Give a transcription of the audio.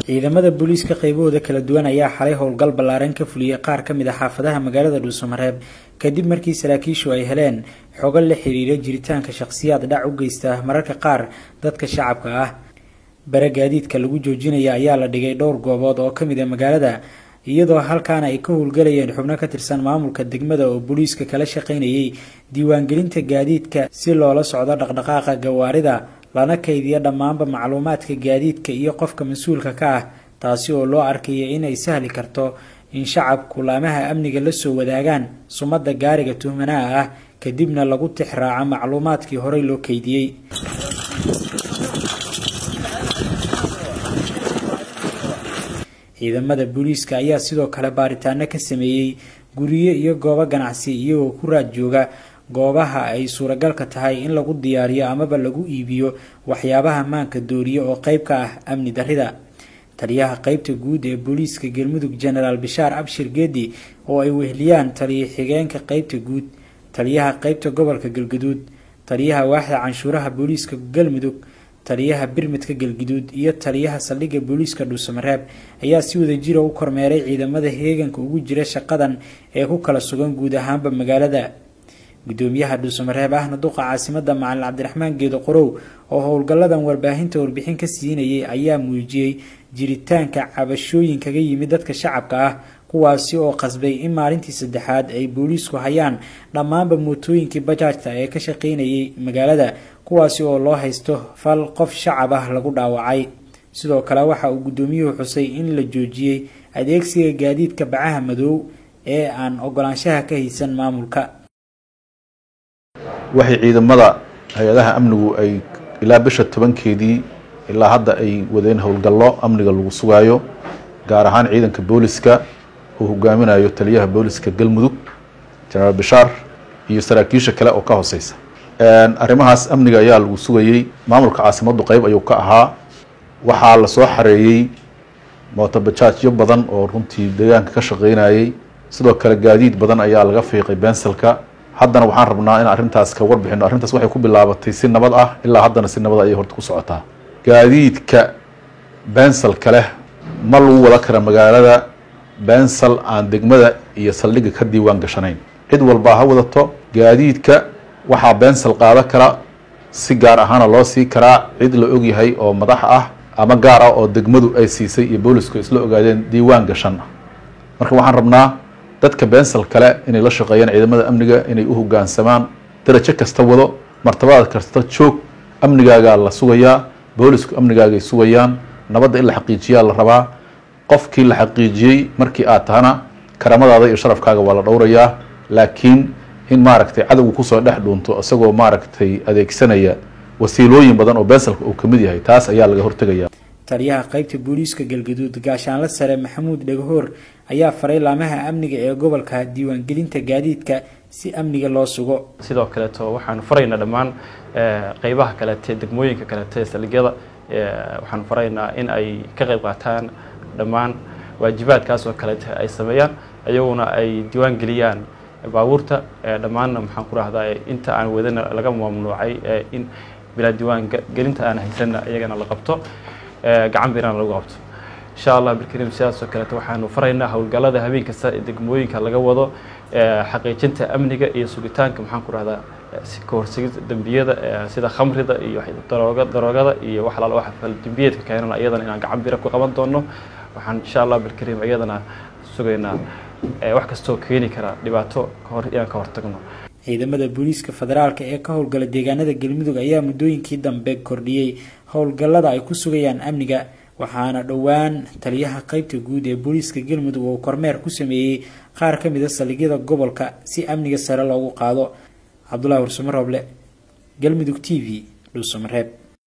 ciidamada booliiska qaybahooda kala duwan ayaa xalay howlgal ballaaran ka fuliyey qaar ka mid a xaafadaha magaalada dhuusamareeb kadib markii saraakiishu ay heleen xogo la xiriira jiritaanka shakhsiyaad dhac u geysta mararka qaar dadka shacabka ah bare gaadiidka lagu joojinaya ayaa la dhigay dhowr goobood oo ka mid a magaalada iyadoo halkaana ay ka howlgalayeen xubno ka tirsan maamulka degmada oo booliiska kala shaqaynayay diiwaangelinta gaadiidka si loola socdo dhaqdhaqaaqa gawaarida lana kaydiyo dhammaanba macluumaadka gaadiidka iyo qofka mas-uulka ka ah taasi oo loo arkaya inay sahli karto in shacabku laamaha amniga la soo wadaagaan sumadda gaariga tuhmanaha ah kadibna lagu tix raaco macluumaadkii horey loo keydiyey ciidamada booliiska ayaa sidoo kale baaritaano ka sameeyey guryo iyo goobo ganacsi iyagoo ku raad jooga goobaha ay suuragalka tahay in lagu diyaariyo amaba lagu iibiyo waxyaabaha maanka dooriye oo qeyb ka ah amni darrida taliyaha qeybta guud ee booliiska galmudug genaraal bishaar abshir geedi oo ay wehliyaan taliya xigeenka qeybta guud taliyaha qeybta gobolka galgaduud taliyaha waaxda canshuuraha booliiska galmudug taliyaha birmidka galguduud iyo taliyaha saldhigga booliiska dhuusamareeb ayaa si wada jira u kormeeray ciidamada heeganka ugu jira shaqadan ee ku kala sugan guud ahaanba magaalada gudoomiyaha dhuusamareeb ahna duqa caasimada macalin cabdiraxmaan geedo qorow oo howlgalladan warbaahinta warbixin ka siinayay ayaa muujiyey jiritaanka cabashooyin kaga yimid dadka shacabka ah kuwaasi oo qasbay in maalintii saddexaad ay booliisku hayaan dhammaanba mootooyinkii bajaajta ee ka shaqaynayay magaalada kuwaasi oo loo haysto fal qof shacab ah lagu dhaawacay sidoo kale waxa uu gudoomiyuhu xusay in la joojiyey adeegsiga gaadiidka bacaha madow ee aan ogolaanshaha ka haysan maamulka waxay ciidamada hay-adaha amnigu ay ilaa bisha tobankeedii ilaa hadda ay wadeen howlgallo amniga lagu sugaayo gaar ahaan ciidanka booliska uu hogaaminayo taliyaha booliska galmudug jenaraal bishaar iyo saraakiisha kale oo ka hooseysa arrimahaas amniga ayaa lagu sugayey maamulka caasimaddu qeyb ayuu ka ahaa waxaa lasoo xareeyey mootobajaajyo badan oo runtii deegaanka ka shaqeynayey sidoo kale gaadiid badan ayaa laga fiiqay benselka haddana waxaan rabnaa in arrintaas ka warbixino arrintaas waxay ku bilaabatay si nabad ah ilaa haddana si nabad ayay horta ku socotaa gaadiidka benselka leh ma lagu wada kara magaalada bensel aan degmada iyo saldhigga ka diiwaan gashanayn cid walbaa ha wadato gaadiidka waxaa bensel qaada kara si gaar ahaana loo sii karaa cid la ogyahay oo madax ah ama gaar ah oo degmadu ay siisay iyo boolisku isla ogaadeen diiwaan gashan marka waxaan rabnaa dadka bensel kale inay la shaqeeyaan ciidamada amniga inay u hogaansamaan darajo kasta wado martabada kasta joog amnigaagaa la sugayaa boolisku amnigaagay sugayaan nabadda in la xaqiijiyaa la rabaa qofkii la xaqiijiyey markii aad tahana karamadaada iyo sharafkaaga waa la dhowrayaa laakiin in maaragtay cadowga kusoo dhex dhuunto isagoo maaragtay adeegsanaya wasiilooyin badan oo benselka uu kamid yahay taas ayaa laga hortegaya taliyaha qeybta booliiska galgaduud gaashaanle sare maxamuud dhagahoor ayaa faray laamaha amniga ee gobolka diiwaangelinta gaadiidka si amniga loo sugo sidoo kaleeto waxaanu faraynaa dhammaan qeybaha kaleete degmooyinka kaleete saldhigyada waxaanu faraynaa in ay ka qeyb qaataan dhammaan waajibaadkaas oo kaleete ay sameeyaan iyaguna ay diiwaan geliyaan baabuurta dhammaanna maxaan ku rahdaa inta aan wadana laga mamnuucay in bilaa diiwaan gelinta aan haysanna iyagana la qabto gacan birana lagu qabto insha allah bilkariim sidaasoo kaleeto waxaanu faraynaa howlgallada habeen kasta ee degmooyinka laga wado xaqiijinta amniga iyo sugitaanka maxaan ku rahdaa kahorsigida dembiyada sida khamrida iyo daroogada iyo wax alaala waxa dembiyeedka keenana iyadana inaan gacan bira ku qaban doono waxaan insha allah bilkariim iyadana sugaynaa wax kastoo keeni kara dhibaato kahor inaan ka hortagno ciidamada booliiska federaalka ee ka howlgala deegaanada galmudug ayaa muddooyinkii dambe kordhiyey howlgallada ay ku sugayaan amniga waxaana dhowaan taliyaha qeybta guud ee booliiska galmudug oo kormeer ku sameeyey qaar ka mid a saldhigyada gobolka si amniga sare loogu qaado cabdulahi warsamo rooble galmudug t v dhuusamareeb